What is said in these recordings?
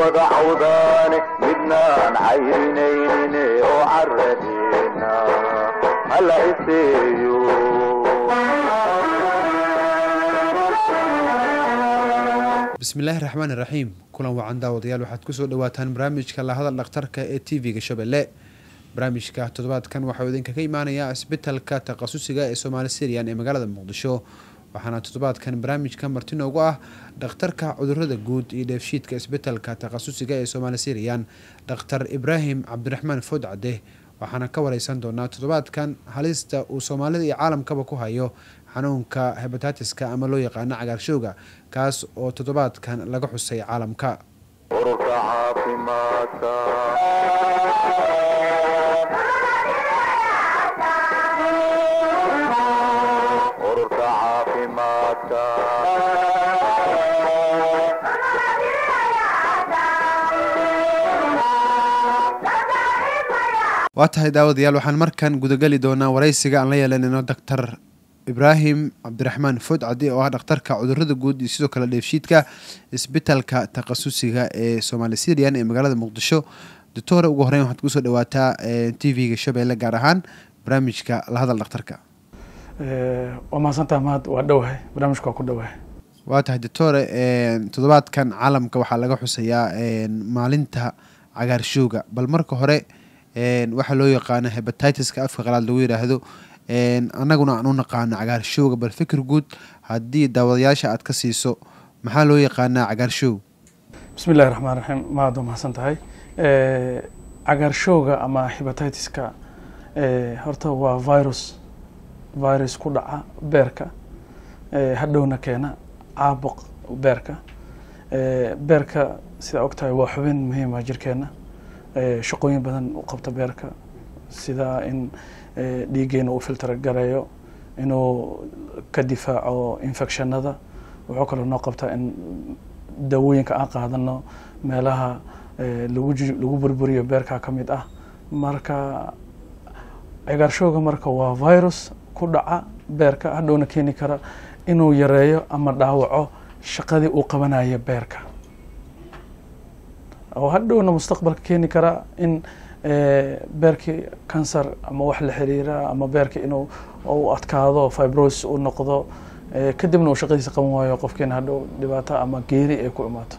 wada cawdaane midnaan cayrinayne oo caradeena hala iseeyo bismillaahi raxmaan iraxiim kulan wacan daawadayaal waxaad kusoo dhawaataan barnaamijka lahadal dhakhtarka ee t v-ga shabeelle barnaamijka toddobaadkan waxauu idinkaga imaanayaa isbitalka takhasusiga ee soomaali syrian ee magaalada muqdisho waxaana toddobaadkan barnaamijka marti noogu ah dhakhtarka cudurada guud iyo dheefshiidka isbitalka takhasusiga ee soomaali syrian dhakhtar ibraahim cabdiraxmaan food cadde waxaana ka wareysan doonaa toddobaadkan halista uu soomaalida iyo caalamkaba ku hayo xanuunka hebataatiska ama loo yaqaano cagaarshowga kaas oo toddobaadkan laga xusay caalamka ururka caafimaadka ururka caafimaadka waa tahay daawadayaal waxaan markan gudageli doonaa wareysiga aan la yeelanayno doctor ibraahim cabdiraxmaan food caddi oo ah dhakhtarka cudurada guud iyo sidoo kale dheefshiidka isbitalka takhasusiga ee somaali syrian ee magaalada muqdisho doctore ugu horeyn waxaad kusoo dhawaataa t v-ga shabeelle gaar ahaan barnaamijka lahadal dhakhtarka waa mahadsantaha mahad waa dhowahay barnaamijka waa ku dhowahay waa tahay doctore toddobaadkan caalamka waxaa laga xusayaa maalinta cagaarshowga bal marka hore waxaa loo yaqaano hebatitiska afka qalaad lagu yidhaahdo annaguna aan u naqaano cagaarshowga bal fikir guud haddii daawadayaasha aad ka siiso maxaa loo yaqaanaa cagaarshow bismi illahi raxmaan raxiim mahad waa mahadsan tahay cagaarshowga ama hebatitiska horta waa virus virus ku dhaca beerka hadhowna keena caabuq beerka beerka sidaa og tahay waa xubin muhiima jirkeena shaqooyin badan u qabta beerka sida in dhiiggeena uu filtr gareeyo inuu ka difaaco infectionada wuxuu kaloo noo qabtaa in daawooyinka aan qaadano meelaha lagu lagu burburiyo beerka ka mid ah marka cagaarshowga marka waa virus ku dhaca beerka hadhowna keeni kara inuu yareeyo ama dhaawaco shaqadii uu qabanayo beerka oo hadhowna mustaqbalka keeni kara in beerkii cancer ama wax la xiriira ama beerka inuu u adkaado fibrosis uu noqdo kadibna uu shaqadiisa qaban waayo qofkeena hadhow dhibaato ama geeri ay ku imaato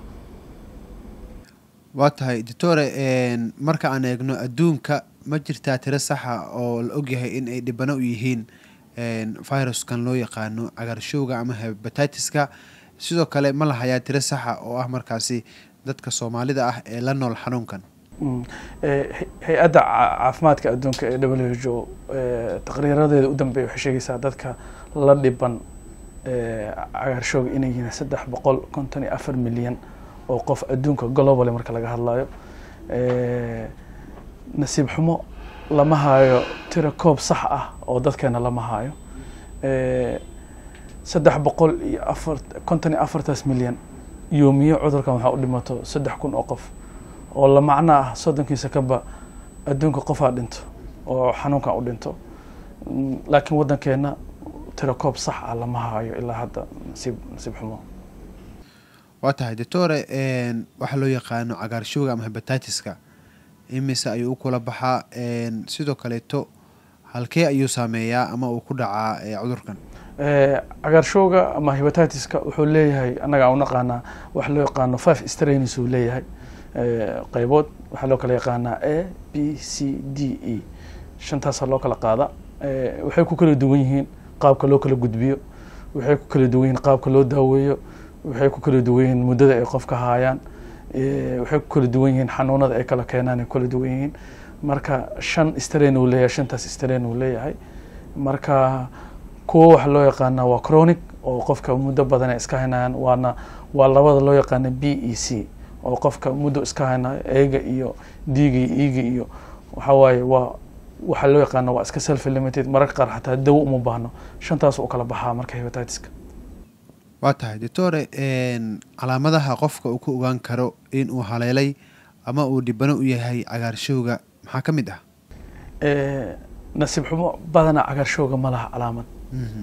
waa tahay doctore marka aan eegno adduunka ma jirtaa tiro saxa oo la ogyahay in ay dhibano u yihiin viruskan loo yaqaano cagaarshowga ama hebatitiska sidoo kale ma lahayaa tiro saxa oo ah markaasi dadka soomaalida ah ee la nool xanuunkan hay-adda caafimaadka adduunka ee w h o taqriiradeeda u dambeeya waxay sheegaysaa dadka la dhiban cagaarshowga inay yihiin saddex boqol konton iyo afar milyan oo qof adduunka globally marka laga hadlayo nasiib xumo lama haayo tiro koob sax ah oo dadkeena lama haayo saddex boqol iyo afar konton iyo afartaas milyan yoomiyo cudurkan waxaa u dhimato saddex kun oo qof oo la macno ah soddonkiisa kaba adduunka qofaa dhinto oo xanuunkan u dhinto laakiin waddankeena tiro koob sax ah lama haayo ilaa hadda nasiib nasiib xumo waa tahay doctore waxaa loo yaqaano cagaarshowga ama hebatitiska imise ayuu u kula baxaa sidoo kaleeto halkee ayuu saameeyaa ama uu ku dhacaa cudurkan cagaarshowga ama hebatitiska wuxuu leeyahay annaga aan u naqaanaa waxa loo yaqaano five strains uu leeyahay qeybood waxaa loo kala yaqaanaa a b c d e shantaasa loo kala qaada waxay ku kala duwan yihiin qaabka loo kala gudbiyo waxay ku kala duwan yihiin qaabka loo daaweeyo waxay ku kala duwan yihiin muddada ay qofka haayaan waxay ku kala duwan yihiin xanuunada ay kala keenaan ay kala duwan yihiin marka shan strain uu leeyahay shantaas strain uu leeyahay marka kuwa waxa loo yaqaana waa chronic oo qofka muddo badan ay iska haynayaan waana waa labada loo yaqaana b e c oo qofka muddo iska haynayo eega iyo diiga iyo iiga iyo waxa waaye waa waxaa loo yaqaana waa iska self limited mararka qaar xataa dawo uma baahno shantaas u kala baxaa marka hebatiska waa tahay doctore calaamadaha qofka uu ku ogaan karo in uu haleelay ama uu dhibano u yahay cagaarshowga maxaa ka mid ah nasiib xumo badana cagaarshowga ma laha calaamad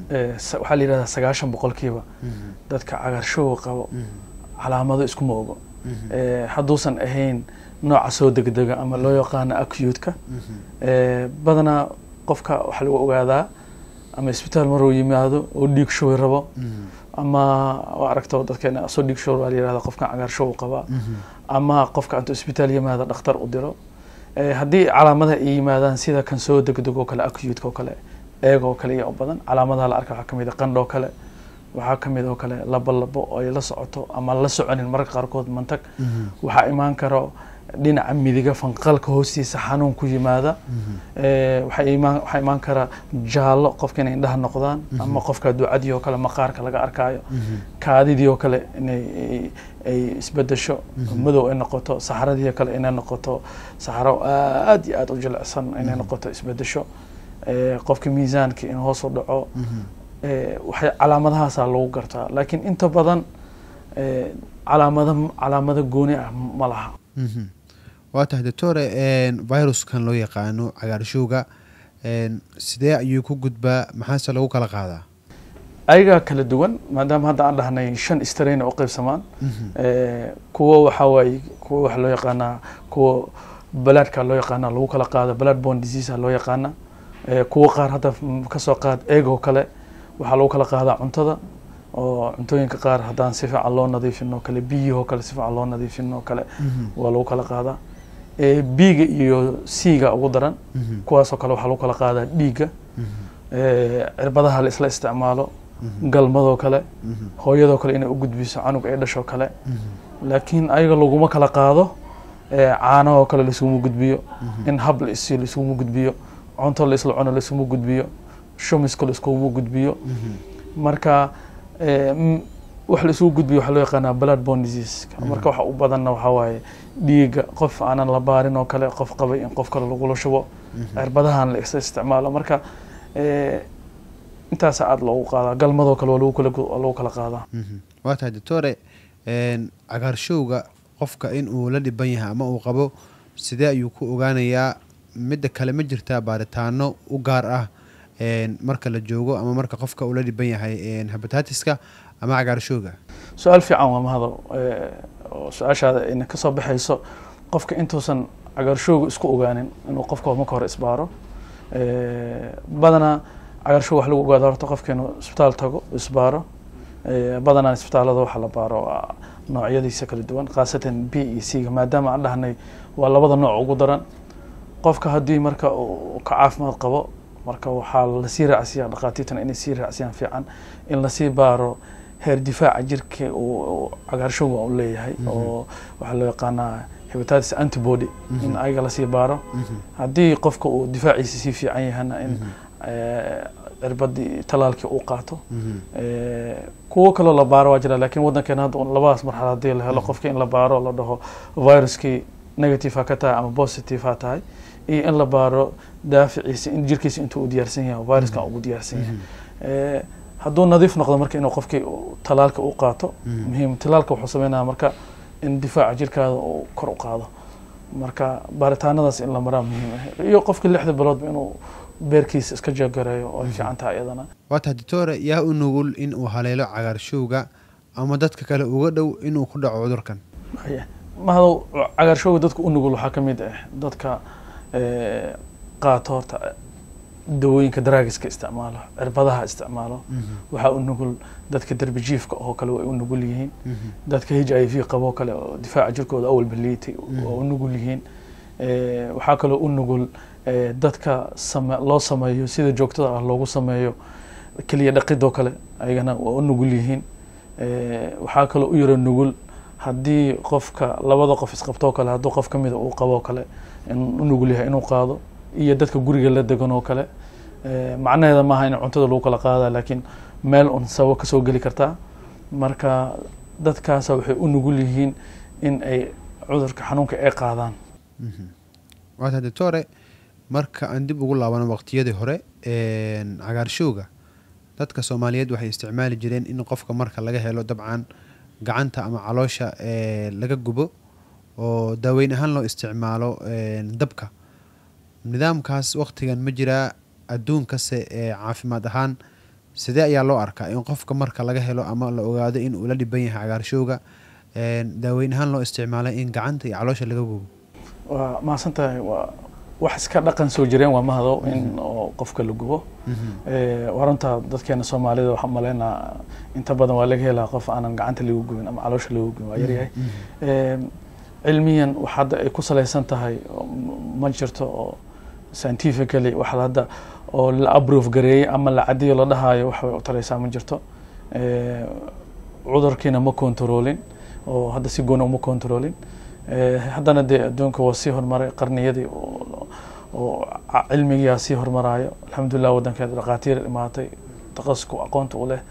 waxaa la yidhahdaa sagaashan boqolkiiba dadka cagaarshowga qabo calaamado iskuma ogo eh, hadduusan ahayn nooca soo degdega ama loo yaqaano acute-ka Eh, badanaa qofka waxaa lagu ogaadaa ama isbitaal maruu yimaado oo dhiig shubi rabo ama waa aragto dadkeena soo dhiig shubi waa la yihahda qofkan cagaar show qabaa ama qofka intuu isbitaal yimaado dhakhtar u diro Eh, haddii calaamadaha ay yimaadaan sida kan soo degdeg oo kale acute oo kale eeg oo kale iyo u badan calaamadaha la arka waxaa kamid a qandh oo kale waxaa kamid oo kale labo labo oo ay la socoto ama la soconin mararka qaarkood mantag waxaa imaan karo dhinaca midiga fanqalka hoostiisa xanuun ku yimaada Eh, waxaa imaan waxaa imaan kara jaallo qofka inay indhaha noqdaan ama qofka ducadii oo kale maqaarka laga arkaayo kaadidii oo kale inay ay- ay isbedesho madow ay noqoto saxaradii oo kale inay noqoto saxaro aad iyo aad u jilicsan inay noqoto isbedesho Eh, qofka miisaanka in hoos u dhaco Eh, waxay calaamadahaasaa lagu gartaa laakiin inta badan eh, calaamado calaamado gooni ah ma laha waa tahay doctore viruskan loo yaqaano cagaarshowga een, sidee ayuu ku gudbaa maxaase lagu kala qaadaa ayagaa kala duwan maadaama hadda aan dhahnay shan strain oo qaybsamaan Eh, kuwo waxaa waaye kuwo waxa loo yaqaanaa kuwo balaadhka loo yaqaana lagu kala qaado blood borne disease loo yaqaana Eh, kuwo qaar hadda mm, kasoo qaad eegoo kale waxaa lagu kala qaadaa cuntada oo cuntooyinka qaar haddaan si fiican loo nadiifin oo kale biyihoo kale si fiican loo nadiifin oo kale waa lagu kala qaadaa Eh, biiga iyo siiga ugu daran kuwaasoo kale waxaa lagu kala qaadaa dhiigga Eh, cirbadaha la isla isticmaalo galmadoo kale hooyadoo kale inay u gudbiso canug ay dhashoo kale laakiin ayaga laguma kala qaado eh, caanahoo kale laisuguma gudbiyo in hab la isiyo laisuguma gudbiyo cunto la isla cuno laisuguma gudbiyo shumiska laiskuguma gudbiyo marka eh, m- wax la isugu gudbiyo waxaa loo yaqaanaa blood borne disease marka waxa u badanna waxaa waaye dhiigga qof aanan la baarin oo kale qof qabay in qof kale lagula shubo cirbadahan la isla isticmaalo marka eh, intaasa aada loogu qaadaa galmadoo kale waa lagu kala gu- waa lagu kala qaadaa waa tahay doctore een, cagaarshowga qofka in uu la dhiban yahay ama uu qabo sidee ayuu ku ogaanayaa midda kale ma jirtaa baaritaano u gaar ah een, marka la joogo ama marka qofka uu la dhiban yahay een, hepatitiska ama cagaarshowga su-aal fiican waa mahado Eh, oo su-aashaada ina kasoo baxayso qofka intuusan cagaarshowga isku ogaanin inuu qofka marka hore isbaaro Eh, badanaa cagaarshowga wax lagu ogaada horta qofka inuu isbitaal tago isbaaro Eh, badanaa isbitaalada waxa la baaro waa noocyadiisa kala duwan khaasatan b iyo c ga maadaama aan dhahnay waa labada nooc ugu daran qofka haddii marka uu ka caafimaad qabo marka waxaa lasii raacsiyaa dhakhaatiirtana inay sii raacsiyaan fiican in lasii baaro heer difaaca jirka uu uu cagaarshowga u leeyahay oo waxaa loo yaqaanaa hepatitis antibody in ayaga lasii baaro haddii qofka uu difaaciisa sii fiican yahana in eh, cirbadii talaalkii uu qaato Eh, kuwo kaloo la baaro waa jira laakiin waddankeena hadda un labadaas marxalad haddii la helo qofka in la baaro la dhaho viruskii negative ha ka tahay ama positive ha tahay iyo in la baaro daaficiisa in jirkiisa intuu u diyaarsan yahay oo viruskan ugu diyaarsan yahay Eh, hadduu nadiif noqdo marka inuu qofkii uu talaalka u qaato muhiim talaalka wuxuu sameynaya marka in difaaca jirkaada uu kor u qaado marka baaritaanadaas in la maraa muhiim ah iyo qofkii lixda biloodba inuu beerkiisa iska jeegareeyo oo ay fiican tahay iyadana waa tahay doctore yaa u nugul in uu haleelo cagaarshowga ama dadka kale uga dhow inuu ku dhaco cudurkan Haya. mahadow cagaarshowga dadka u nugul waxaa ka mid ah dadka eh, qaato horta dawooyinka daraagiska isticmaalo cirbadaha isticmaalo waxaa u nugul dadka derbi jiifka oo kale way u nugul yihiin dadka h i v qabo kale oo difaaca jirkooda awalba liitay waa u nugul yihiin Eh, waxaa kaloo u nugul eh, dadka same loo sameeyo sida joogtada ah loogu sameeyo keliya dhaqidoo kale ayagana waa u nugul yihiin Eh, waxaa kaloo u yaro nugul haddii qofka labada qof isqabtoo kale hadduu qof ka mida uu qaboo kale in u nugul yahay inuu qaado iyo dadka guriga la degan oo kale Eh, macnaheeda maaha in cuntada lagu kala qaada laakiin meel un sababo kasoo geli kartaa marka dadkaasa waxay u nugul yihiin in ay cudurka xanuunka ay qaadaan waa tahay doctore marka aan dib ugu laabano waqtiyadii hore een, cagaarshowga dadka soomaaliyeed waxay isticmaali jireen in qofka marka laga helo dabcan gacanta ama caloosha ee, laga gubo oo daaweyn ahaan loo isticmaalo een, dabka nidaamkaas waqtigan ma jiraa adduunkase ee caafimaad ahaan sidee ayaa loo arkaa in qofka marka laga helo ama la ogaado in uu la dhiban yahay cagaarshowga daaweyn ahaan loo isticmaalay in gacanta iyo caloosha laga gubo waa mahadsan tahay waa wax iska dhaqan soo jireen waa mahado in oo qofka la gubo waa runta dadkeena soomaalida waxaan maleynaa inta badan waa laga helaa qof aanan gacanta lagu gubin ama caloosha lagu gubin waa yaryahay cilmiyan wax hadda ay ku salaysan tahay ma jirto oo scientifically wax hadda oo la aprove gareeyey ama la cadiyo la dhahayo wax way u taraysaa ma jirto cudurkiina ma controlin oo hadda si gooni uma controlin haddana dee adduunka waa sii horumaray qarniyadii oo cilmigiyaa sii hormaraayo alxamdulilah waddankeeda dhakhaatiir imaatay taqasku aqoonta u leh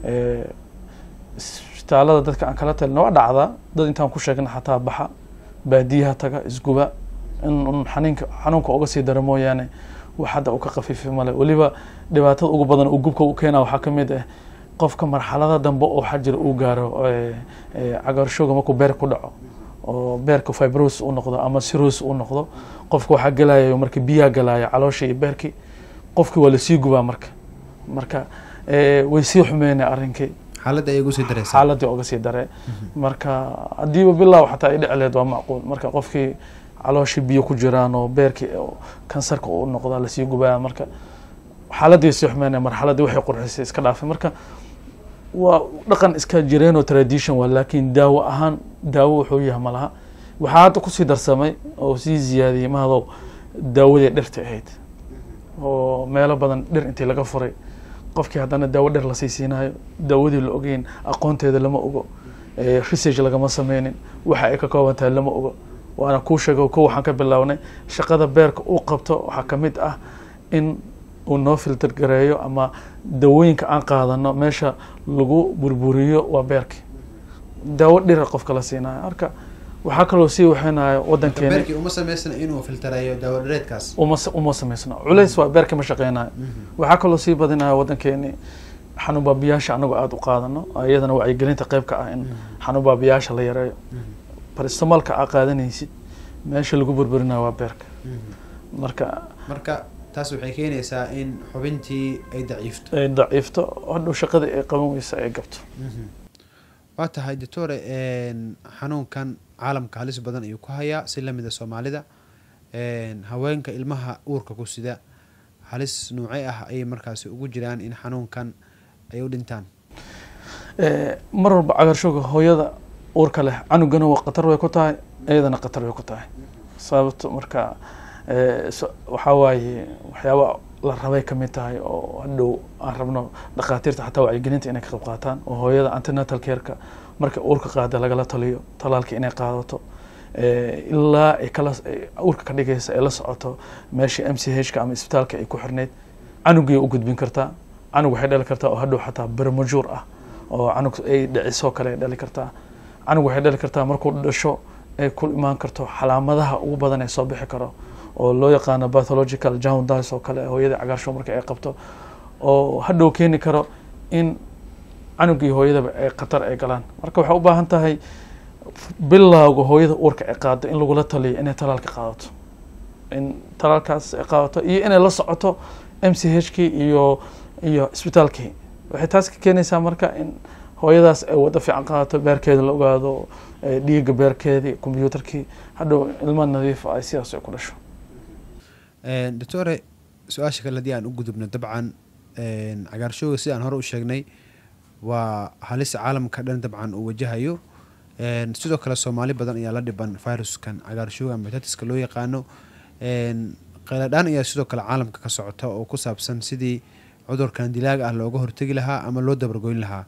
isbitaalada dadka aan kala talina waa dhacdaa dad intaan ku sheegna xataa baxa baadiyaha taga isguba in un xaniinka xanuunka uga sii dara mooyaane wax hadda u ka khafiifi male weliba dhibaatada ugu badan uu gubka u keena waxaa ka mid ah qofka marxalada dambe oo waxaa jira uu gaaro cagaarshooga markuu beer ku dhaco oo beerka fibros u noqdo ama siros u noqdo qofka waxaa gelayo marka biyaa galaya caloosha iyo beerkii qofkii waa lasii gubaa marka marka way sii xumeynay arrinkii xaaladda ay ugu sii dareysa xaaladii oga sii dare marka haddiiba bilow xataa ay dhici leed waa macquul marka qofkii calooshii biyo ku jiraan oo beerkii kansarka u noqda lasii gubaya marka xaaladii sii xumeynay marxaladii waxay qurxisay iska dhaafay marka waa dhaqan iska jireen oo tradition waa laakiin daawo ahaan daawo wuxuu yahay malaha waxaa hadda kusii darsamay oo sii ziyaadiyey mahadow daawadii dhirta ahayd oo meelo badan dhir intii laga furay qofkii haddana daawo dhir lasii siinayo daawadii la ogeyn aqoonteeda lama ogo research lagama sameynin waxa ay ka kooban tahay lama ogo waana kuu sheego ko waxaan ka bilownay shaqada beerka uu qabto waxaa ka mid ah in uu noo filter gareeyo ama dawooyinka aan qaadano meesha lagu burburiyo waa beerki daawo dhira qofka la siinayo marka waxaa kaloo sii waxeynayo wadankeena beerkii uma samaysna inuu filtareeyo daawo dhareedkaas uma uma samaysno culays waa beerka ma shaqeynayo waxaa kaloo sii badinayo wadankeeni xanuun baabiyaasha anagu aada u qaadano iyadana wacyigelinta qeyb ka ah in xanuun baabiyaasha la yareeyo baristamaalka aa qaadanaysid meesha lagu burburinayo waa beerka marka marka taas waxay keenaysaa in xubintii ay daciifto ay daciifto hadhow shaqadii ay qaban weysa ay gabto waa tahay doctore xanuunkan caalamka halis badan ayuu ku hayaa si lamida soomaalida haweenka ilmaha uurka ku sida halis noocey ah ayay markaasi ugu jiraan in xanuunkan ay u dhintaan mar walba cagaarshooga hooyada uurka leh canugana waa khatar way ku tahay iyadana khatar way ku tahay sababto marka waxaa waaye waxyaaba la rabay ka mid tahay oo hadhow aan rabno dhakhaatiirta xataa wacyigelinta inay ka qayb qaataan oo hooyada antenatal careka marka uurka qaada lagala taliyo talaalka inay qaadato ilaa ay kala uurka ka dhigaysa ay la socoto meesha m c h ka ama isbitaalka ay ku xirneyd canugay u gudbin kartaa canug waxay dhali kartaa oo hadhow xataa bermajuur ah oo canug ay dhicisoo kale ay dhali kartaa canug waxay dhali kartaa markuu dhasho ay ku imaan karto calaamadaha ugu badan ee soo bixi karo oo loo yaqaano pathological jaundice oo kale hooyada cagaarshow marka ay qabto oo hadhow keeni karo in canugii hooyadaba ay khatar ay galaan marka waxay u baahan tahay bilowga hooyada uurka ay qaado in lagula taliyo inay talaalka qaadato in talaalkaas ay qaadato iyo inay la socoto m c h kii iyo iyo isbitaalkii waxay taas ka keenaysaa marka in hooyadaas ay wado fiican qaadato beerkeeda la ogaado dhiiga beerkeedii combyuutarkii hadhow ilmo nadiif ay sidaas ay ku dhasho doctore su-aasha kale haddii aan u gudubno dabcan cagaarshooga sidaan hore u sheegnay waa halis caalamka dhan dabcan uu wajahayo sidoo kale soomaali badan ayaa la dhiban viruskan cagaarshooga ama betatiska loo yaqaano qayladhaan ayaa sidoo kale caalamka ka socota oo ku saabsan sidii cudurkan dilaaga ah looga hortegi lahaa ama loo dabargoyn lahaa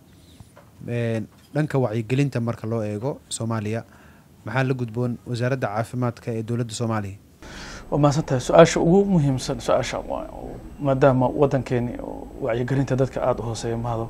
dhanka wacyigelinta marka loo eego soomaaliya maxaa la gudboon wasaaradda caafimaadka ee dowladda soomaaliya waa mahadsan tahay su-aasha ugu muhiimsan su-aasha maadaama wadankeeni wacyigelinta dadka aada u hooseeya mahado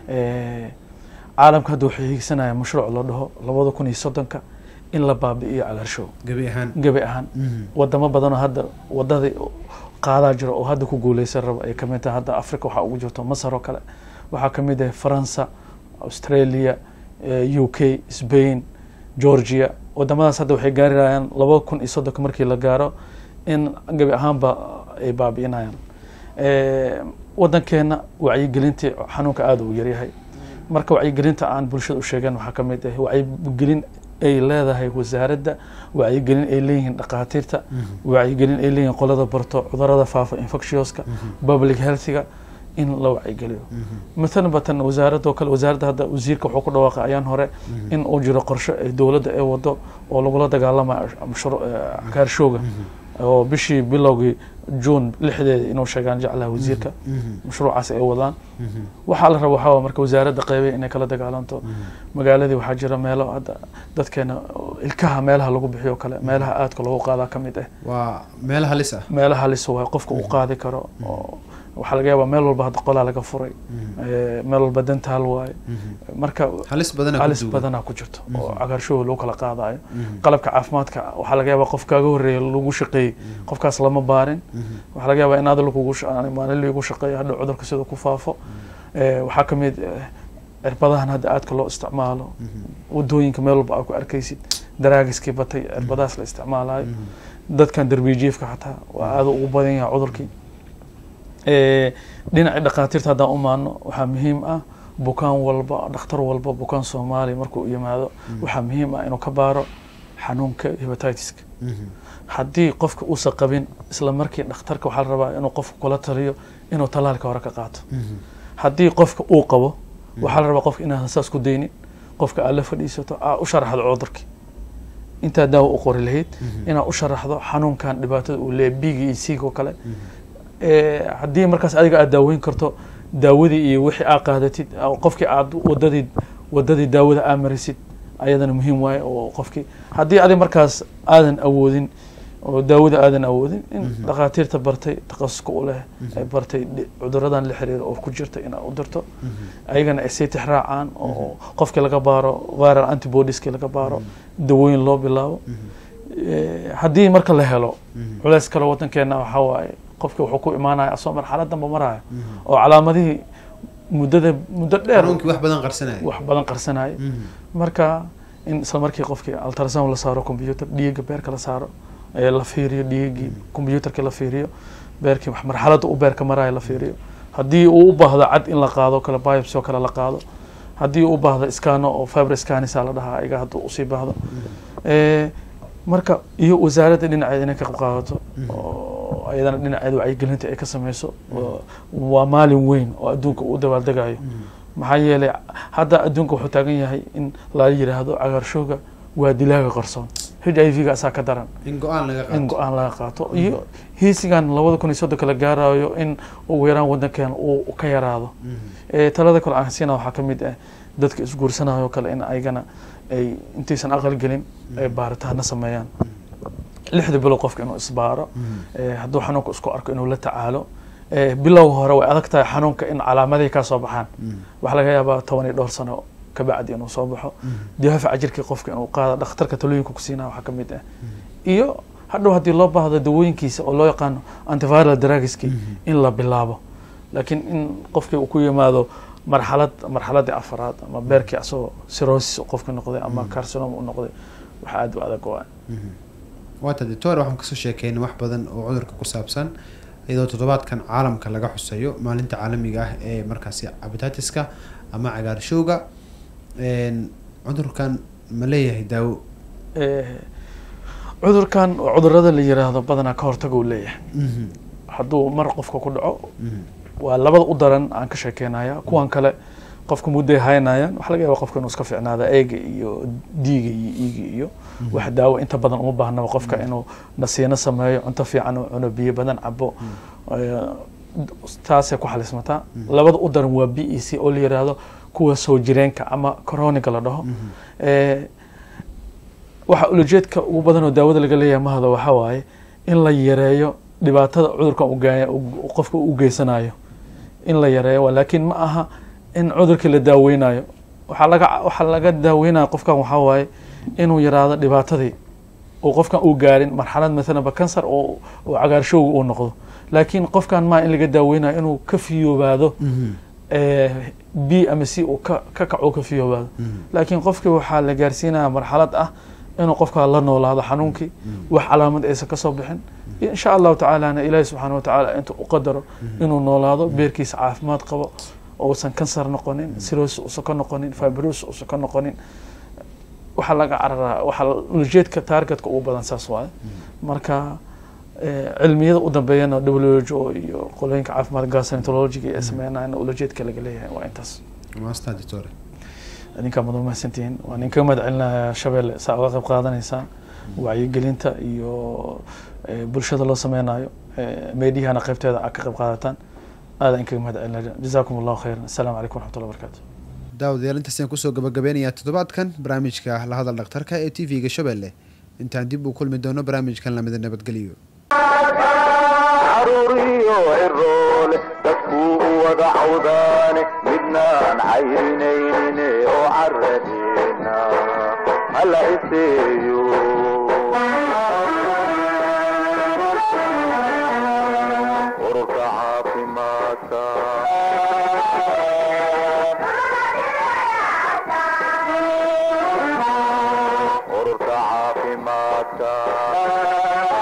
caalamka hadda waxay hiigsanayaan mashruuc loo dhaho labada kun iyo soddonka in la baabi'iyo cagaarshow gebi ahaan gebi ahaan wadamo badanoo hadda wadadii qaadaa jiro oo hadda ku guuleysan raba ay kamid tahay hadda africa waxaa ugu jirto masar oo kale waxaa kamid ah faransa australia u k spain georgia wadamadaas hadda waxay gaarayaan laba kun iyo soddonka markii la gaaro in gebi ahaanba ay baabi'inayaan wadankeena wacyigelintii xanuunka aada uu yaryahay marka wacyigelinta aan bulshada u sheegan waxaa ka mid ah wacyigelin ay leedahay wasaaradda wacyigelin ay leeyihiin dhakhaatiirta wacyigelin ay leeyihiin qolada barto cudurada faafa infectioska public healthiga in la wacyigeliyo matalan batan wasaaradda oo kale wasaaradda hadda wasiirka wuxuu ku dhawaaqay ayaan hore in uu jiro qorshe ay dowladda ay wado oo lagula dagaalamayo mashru- eh, cagaarshowga oo bishii bilowgii juun lixdeeda inuu sheegaan jeclaha wasiirka mashruucaas ay wadaan waxaa la raba waxaa waa marka wasaaradda qeybay inay kala dagaalanto magaaladii waxaa jira meelo hadda dadkeena ilkaha meelaha lagu bixiyo kale meelaha aadka loogu qaadaa ka mid ah waa meel halis ah meelaha halis waay qofka uu qaadi karo oo waxaa laga yaabaa meel walba hadda qolaa laga furay Eh, meel walba dentaal waaye marka halis badana ku halis duugan. badanaa ku jirto oo cagaarshowga lagu kala qaadayo qalabka caafimaadka waxaa laga yaabaa qof kaaga horreeya lagu shaqeeyey qofkaas lama baarin waxaa laga yaabaa in adal kugu maalin lagu shaqeeyo hadha cudurka sida ku faafo Eh, waxaa ka mid eh, cirbadahan hadda aadka loo isticmaalo wadooyinka meel walba aad ku arkaysid daraagiskii batay cirbadahaas la isticmaalayo dadkan darbijiifka xataa waa aada ugu badan yahay cudurkii Eh, dhinacii dhakhaatiirta haddaan u maano waxaa muhiim ah bukaan walba dhakhtar walba bukaan soomaali markuu yimaado waxaa muhiim ah inuu ka baaro xanuunka hepatitiska haddii qofka uusan qabin isla markii dhakhtarka waxaa la rabaa inuu qofka kula taliyo inuu talaalka hore ka qaato haddii qofka uu qabo waxaa la rabaa qofka inaadan saas ku daynin qofka aad la fadhiisato aa u sharaxdo cudurkii intaa daawa u qori lahayd inaad u sharaxdo xanuunkan dhibaatada uu leeyahay biiga iyo siiga oo kale Eh, haddii markaas adiga aad daaweyn karto daawadii iyo wixii aad qaadatid oo qofkii aad wadadii wadadii daawada aad marisid ayadana muhiim waaye oo qofkii haddii adi markaas aadan awoodin oo daawada aadan awoodin in dhakhaatiirta bartay takhasuska u leh ay bartay dhi- cuduradan la xiriira oo ku jirta inaad u dirto ayagana ay sii tixraacaan oo qofkii laga baaro viral antibodieski laga baaro dawooyin loo bilaabo Eh, haddii marka la helo culeys kale wadankeena waxaa waaye qofki wuxuu ku imaanaya asoo marxalad danba maraayo oo calaamadihii muddada muddo dheer xanuunkii wax badan qarsanaya wax badan qarsanaya marka in isla markii qofkii ultrasound la saaro computer dhiigga beerka la saaro ee la fiiriyo dhiiggii computerkii la fiiriyo beerkii wax marxaladda u beerka maraayo la fiiriyo haddii uu u baahdo cad in la qaado kale biopsy oo kale la qaado haddii uu u baahdo iskaano oo fiber scanisa la dhahaa iga hadduu usii baahdo Eh, marka iyo wasaaradda dhinaceeda inay ka qayb qaadato oo ayadana dhinaceeda wacyigelinta ay ka sameyso oo waa maalin weyn oo adduunka uu dabaaldegayo maxaa yeelay hadda adduunka wuxuu taagan yahay in la yidhaahdo cagaarshowga waa dilaaga qarsoon h i v ga asaa ka daran in go-aan laga in qaato go-aan laga qaato iyo hiisigan labada kun iyo soddonka la gaarayo in ugu yaraan wadankeena uu ka yaraado Eh, talada kale aan siina waxaa ka mid ah dadka isguursanayo kale in ayagana ay intaysan aqal gelin ay baaritaana sameeyaan lixda bilow qofka inuu isbaaro Eh, hadduu xanuunka isku arko inuu la tacaalo Eh, bilowga hore way adag tahay xanuunka in calaamadihii ka soo baxaan waxaa laga yaabaa toban iyo dhowr sano kabacdi inuu soo baxo difaaca jirkii qofka inuu qaado dhakhtarka talooyinka ku siinaa waxaa ka mid ah iyo hadhow haddii loo baahdo dawooyinkiisa oo loo yaqaano antiviral drugski in la bilaabo laakiin in qofkii uu ku yimaado marxalad marxaladii afaraad ama beerkii asagoo cirrhosis uu qofka noqday ama carcinoma u noqday wax aad u adag waa waata doctor waxaan kasoo sheekeynay wax badan oo cudurka ku saabsan iyadoo toddobaadkan caalamka laga xuseeyo maalinta caalamiga ah ee markaasi cabitatiska ama cagaarshowga Een, cudurkan ma leeyahay daawo Eh, cudurkan waa cudurada la yiraahdo badanaa ka hortaga uu leeyahay hadduu mar qofka ku dhaco waa labada u daran aan ka sheekeynaya kuwan kale qofka mudday haynayaan waxaa laga yaaba qofka inuu iska fiicnaada eega iyo diiga iyo iiga iyo wax daawo inta badan uma baahnaba qofka inuu nasiino sameeyo cunto fiican uu cuno biyo badan cabo Eh, taasay ku xalismataa labada u daran waa b e c oo la yiraahdo kuwa soo jireenka ama coroniga la dhaho Eh, waxa ulajeedka ugu badan oo daawada laga leeyahay mahada waxaa waaye in la yareeyo dhibaatada cudurkan uu gaa- uu qofka u geysanayo in la yareeyo waa laakiin ma aha in cudurkii la daaweynayo waxaa laga waxaa laga daaweynaya qofkan waxaa waaye inuu yaraado dhibaatadii uu qofkan uu gaarin marxalad maalanba kansar oo oo cagaarshowga uu noqdo laakiin qofkan maa in laga daaweynayo inuu ka fiyoobaado eh, b ama c uu ka ka kaco ka fiyoobaado laakiin qofkii waxaa la gaarsiinaya marxalad ah inuu qofkaa la noolaado xanuunkii wax calaamad aysan kasoo bixin insha allahu tacaalana ilaahi subxaana watacaala intuu u qadaro inuu noolaado beerkiisa caafimaad qabo uusan kansar noqonin siros uusan ka noqonin fibros uusan ka noqonin waxaa laga cararaa waxaa ulajeedka targetka ugu badan saas waaye marka eh, cilmiyada u dambeeyana WHO iyo qolooyinka caafimaad gastroenterologiga ee sameynayana ulajeedka laga leeyahay waa intaas maastaa doctore idinkaa mad mahadsantihiin waan idinkaga mahad celinaya shabeelle saa uga qayb qaadanaysaan wacyigelinta iyo eh, bulshada loo sameynayo eh, meediyahana qaybteeda aad ka qayb qaadataan aada idinkaga mahad celinaya jazaakum allahu khayran assalaamu calaykum waraxmatullahi wabarakaatu daawadayaal intaasaan kusoo gabagabeynayaa toddobaadkan barnaamijka la hadal dhakhtarka ee t v-ga shabeelle intaan dib u kulmi doono barnaamijkan lamida nabadgelyo caruuriyo ciroole dadkuu u wada cawdaane midnaan cayrinayne oo caradeena hala iseeyo ururka caafimaadka ururka caafimaadka